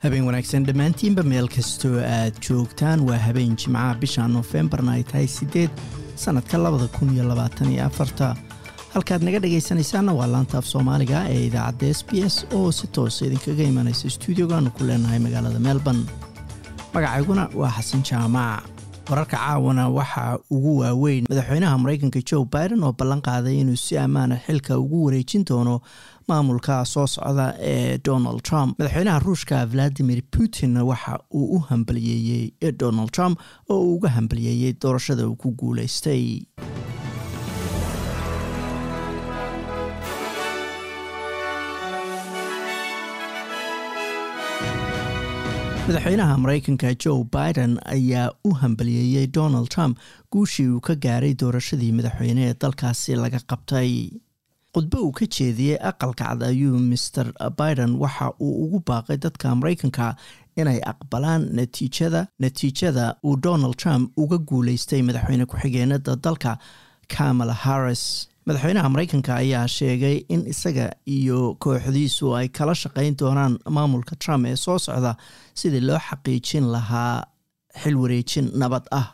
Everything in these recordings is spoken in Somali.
habeen wanaagsan dhammaantiinba meel kastoo aad joogtaan waa habeen jimcaha bisha noofembarna ay tahay siddeed sannadka labada kun iyo labaatan iyo afarta halkaad naga dhagaysanaysaanna waa laanta af soomaaliga ee idaacadda s b s oo si toosa idinkaga imanaysa stuudiogaanu ku leenahay magaalada melbourne magacayguna waa xasan jaamac wararka caawana waxaa ugu waaweyn madaxweynaha maraykanka joe biden oo ballan qaaday inuu si ammaana xilka ugu wareejin doono maamulka soo socda ee donald trump madaxweynaha ruushka valadimir putin waxa uu u hambaliyeeyey donald trump oo uu uga hambaliyeeyey doorashada uu ku guulaystay madaxweynaha maraykanka joe biden ayaa u hambaliyeeyey donald trump guushii uu ka gaaray doorashadii madaxweyne ee dalkaasi laga qabtay khudbo uu ka jeediyey aqalka cad ayuu master biden waxa uu ugu baaqay dadka maraykanka inay aqbalaan natiijada natiijada uu donald trump uga guuleystay madaxweyne ku-xigeenada dalka kamala harris madaxweynaha maraykanka ayaa sheegay in isaga iyo kooxdiisu ay kala shaqayn doonaan maamulka trump ee soo socda sidii loo xaqiijin lahaa xil wareejin nabad ah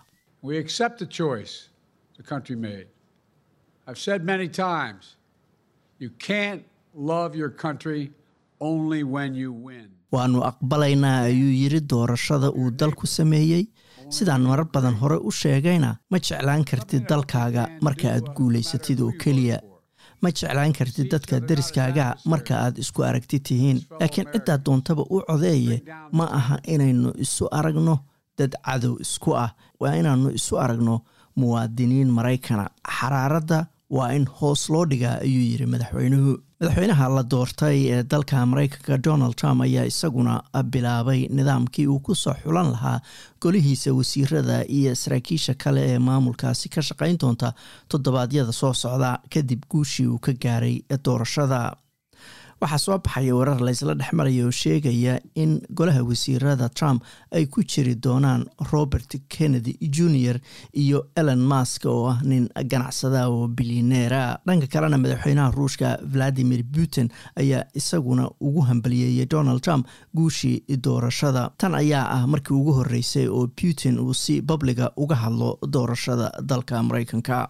waanu aqbalaynaa ayuu yiri doorashada uu dalku sameeyey sidaan marar badan hore u sheegayna ma jeclaan kartid dalkaaga marka aad guulaysatid oo keliya ma jeclaan kartid dadka deriskaaga marka aad isku aragti tihiin laakiin ciddaa doontaba u codeeye ma aha inaynu isu aragno dad cadow isku ah waa inaannu isu aragno muwaadiniin maraykana xaraaradda waa in hoos loo dhigaa ayuu yiri madaxweynuhu madaxweynaha la doortay ee dalka maraykanka donald trump ayaa isaguna bilaabay nidaamkii uu ku soo xulan lahaa golihiisa wasiirada iyo saraakiisha kale ee maamulkaasi ka shaqayn doonta toddobaadyada soo socda kadib guushii uu ka gaaray doorashada waxaa soo baxaya warar laysla dhex maraya oo sheegaya in golaha wasiirada trump ay ku jiri doonaan robert kennedy junior iyo elon mask oo ah nin ganacsada oo bilyaneera dhanka kalena madaxweynaha ruushka valadimir putin ayaa isaguna ugu hambaliyeeyey donald trump guushii doorashada tan ayaa ah markii ugu horeysay oo putin uu si babliga uga hadlo doorashada dalka maraykanka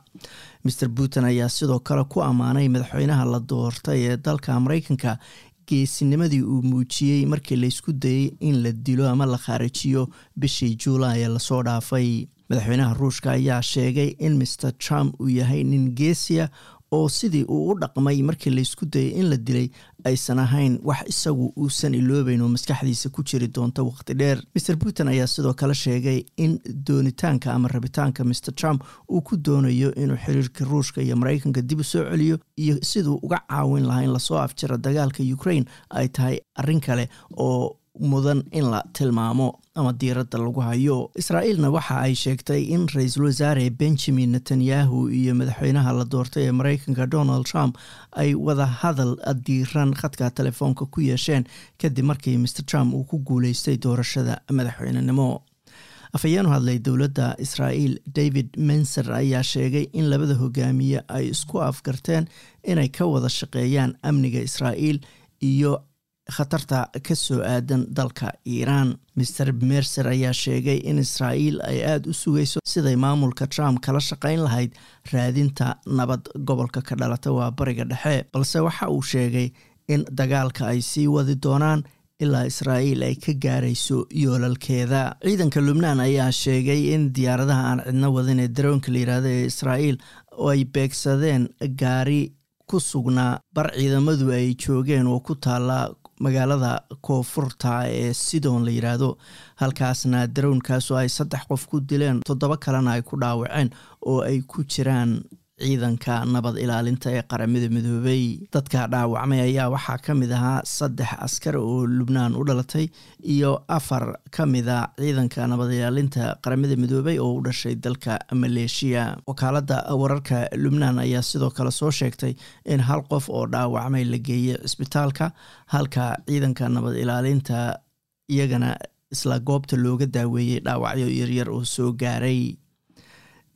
mr putin ayaa sidoo kale ku ammaanay madaxweynaha la doortay ee dalka maraykanka geesinimadii uu muujiyey markii laysku dayey in la dilo ama la khaarijiyo bishii juulaay ee lasoo dhaafay madaxweynaha ruushka ayaa sheegay in mr trump uu yahay nin geesiya oo sidii uu u dhaqmay markii laysku dayay in la dilay aysan ahayn wax isagu uusan iloobeyn oo maskaxdiisa ku jiri doonta waqti dheer mr putin ayaa sidoo kale sheegay in doonitaanka ama rabitaanka mr trump uu ku doonayo inuu xiriirka ruushka iyo maraykanka dib u soo celiyo iyo siduu uga caawin lahaa in lasoo afjiro dagaalka ukraine ay tahay arrin kale oo mudan in la tilmaamo ama diiradda lagu hayo israa'iilna waxa ay sheegtay in ra-iisul wasaare benjamin netanyahu iyo madaxweynaha la doortay ee maraykanka donald trump ay wada hadal diiran khadka telefoonka ku yeesheen kadib markii mr trump uu ku guuleystay doorashada madaxweynenimo afhayeenu hadlay dowladda israa'iil david menser ayaa sheegay in labada hogaamiye ay isku afgarteen inay ka wada shaqeeyaan amniga israa'iil iyo khatarta ka soo aadan dalka iiraan master mercer ayaa sheegay in israa'iil ay aada u sugayso siday maamulka trump kala shaqayn lahayd raadinta nabad gobolka ka dhalata waa bariga dhexe balse waxa uu sheegay in dagaalka ay sii wadi doonaan ilaa israa'iil ay ka gaarayso yoolalkeeda ciidanka lubnaan ayaa sheegay in diyaaradaha aan cidno wadin ee daroonka la yihahdo ee israa'iil oo ay beegsadeen gaari ku sugnaa bar ciidamadu ay joogeen oo ku taala magaalada koonfurta ee sidon la yidhaahdo halkaasna darownkaasoo ay saddex qof ku dileen toddoba kalena ay ku dhaawaceen oo ay ku jiraan ciidanka nabad ilaalinta ee qaramada midoobay dadka dhaawacmay ayaa waxaa ka mid ahaa saddex askar oo lubnaan u dhalatay iyo afar ka mida ciidanka nabad ilaalinta qaramada midoobay oo u dhashay dalka maleeshiya wakaaladda wararka lubnaan ayaa sidoo kale soo sheegtay in hal qof oo dhaawacmay la geeyey cisbitaalka halka ciidanka nabad ilaalinta iyagana isla goobta looga daaweeyey dhaawacyo yaryar oo soo gaaray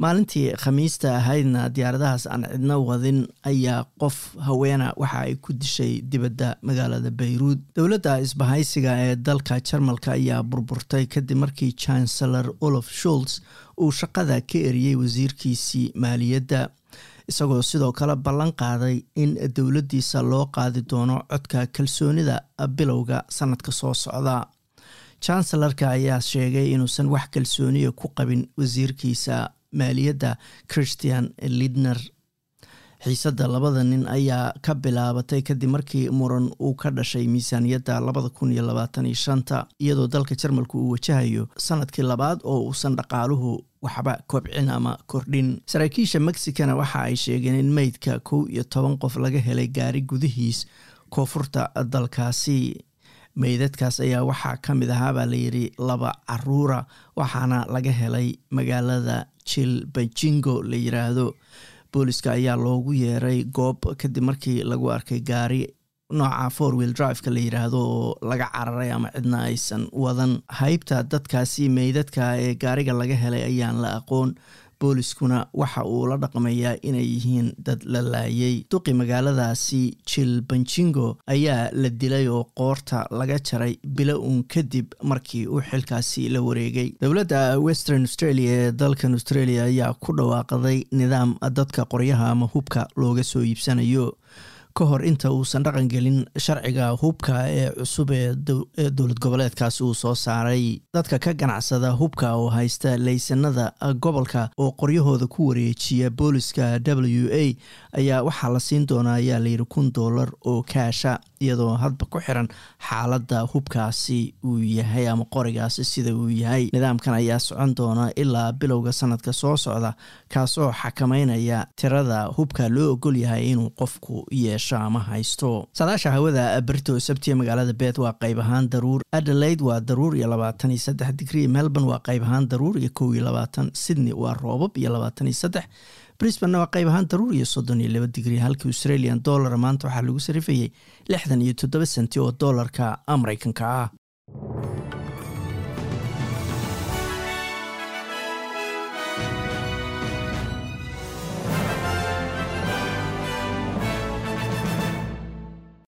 maalintii khamiista ahaydna diyaaradahaas aan cidno wadin ayaa qof haweena waxa ay ku dishay dibadda magaalada bayruud dowladda isbahaysiga ee dalka jarmalka ayaa burburtay kadib markii chancellor olaf sholz uu shaqada ka eriyey wasiirkiisii maaliyadda isagoo sidoo kale ballan qaaday in dowladdiisa loo qaadi doono codka kalsoonida bilowga sanadka soo socda chancellarka ayaa sheegay inuusan wax kalsooniya ku qabin wasiirkiisa maaliyadda christian lidner xiisadda labada nin ayaa ka bilaabatay kadib markii muran uu ka dhashay miisaaniyadda labada kun iyo labaatan iyo shanta iyadoo dalka jarmalku uu wajahayo sanadkii labaad oo uusan dhaqaaluhu waxba kobcin ama kordhin saraakiisha mexicana waxa ay sheegeen in meydka kow iyo toban qof laga helay gaari gudihiis koonfurta dalkaasi meydadkaas ayaa waxaa ka mid ahaabaa layidhi laba caruura waxaana laga helay magaalada jilbajingo la yiraahdo booliska ayaa loogu yeeray goob kadib markii lagu arkay gaari nooca four wheel driveka la yiraahdo oo laga cararay ama cidna aysan wadan haybta dadkaasi meydadka ee gaariga laga helay ayaan la aqoon booliskuna waxa uu la dhaqmayaa inay yihiin dad la laayay duqi magaaladaasi jilbanjingo ayaa la dilay oo qoorta laga jaray bilo uun kadib markii uu xilkaasi la wareegay dowladda western australia ee dalkan australia ayaa ku dhawaaqday nidaam dadka qoryaha ama hubka looga soo iibsanayo ka hor inta uusan dhaqan gelin sharciga hubka ee cusub ee dowlad goboleedkaasi uu soo saaray dadka ka ganacsada hubka oo haysta laysanada gobolka oo qoryahooda ku wareejiya booliska w a ayaa waxaa la siin doonaa ayaa layidhi kun doolar oo kaasha iyadoo hadba ku xiran xaaladda hubkaasi uu yahay ama qorigaasi sida uu yahay nidaamkan ayaa socon doona ilaa bilowga sanadka soo socda kaasoo xakameynaya tirada hubka loo ogol yahay inuu qofku yeesho ama haysto saadaasha hawada berito sabtiya magaalada beet waa qayb ahaan daruur adelaide waa daruur iyo labaatan iyo saddex digrii melbourne waa qayb ahaan daruur iyo kow iyo labaatan sydney waa roobab iyo labaatan iyo saddex brisbane waa qayb ahaan daruur iyo soddon iyo laba digrii halkii australian dollar maanta waxaa lagu sarifayay lixdan iyo toddoba senti oo doolarka mareykanka ah